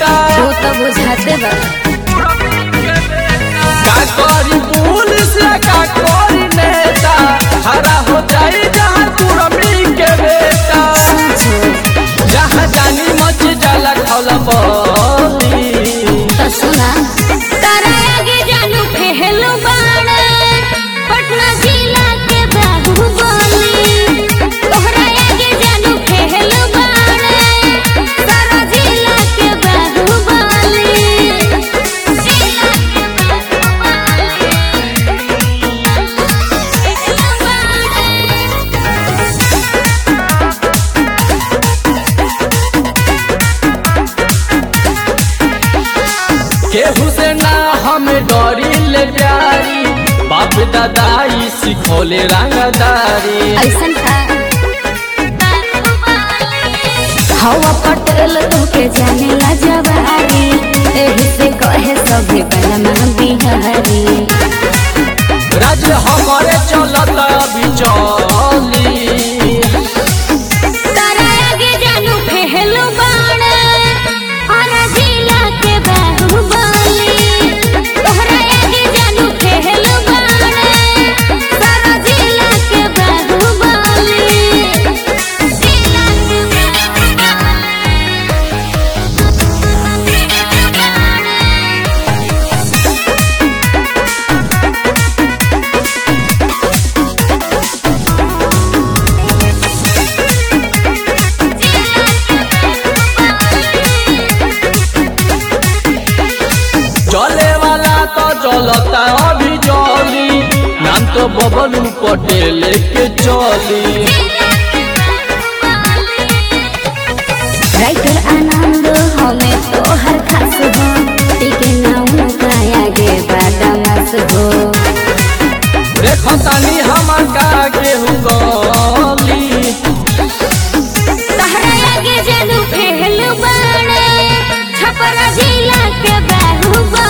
तू तो बुझाते बा का करी पुलिस का करी नेता हरा हो जाई जहाँ कुरमी के बेटा जहाँ जानी मच जाला खौला बली तो सुना तारा आगे जानू फेहलो बाण पटना जिला के बाहुबली तोहरा आगे जानू फेहलो बाण सारा जिला के बाहुबली जिला के केहू से ना हम डरी ले प्यारी बाप दादाई सिखोले रंगदारी ऐसन था हवा पटेल तोके जाने ला जवारी एही से कहे सभी बलमा बिहारी राज हमारे चलत अभी चली तारा आगे जानू फेहलो बाण आना जिला के बाहुबली तोहरा आगे जानू फेहलो बाण सारा जिला के बाहुबली जिला के चले वाला तो चलता अभी चली नाम तो बबलू पटेल के चली राइटर आनंद हमें तो हर खास हो टिके नाउ का आगे बादामास हो देखो तानी हमार का गेहूं गली तहरा आगे जानू फेहल बाण छपरा जिला के बाहुबली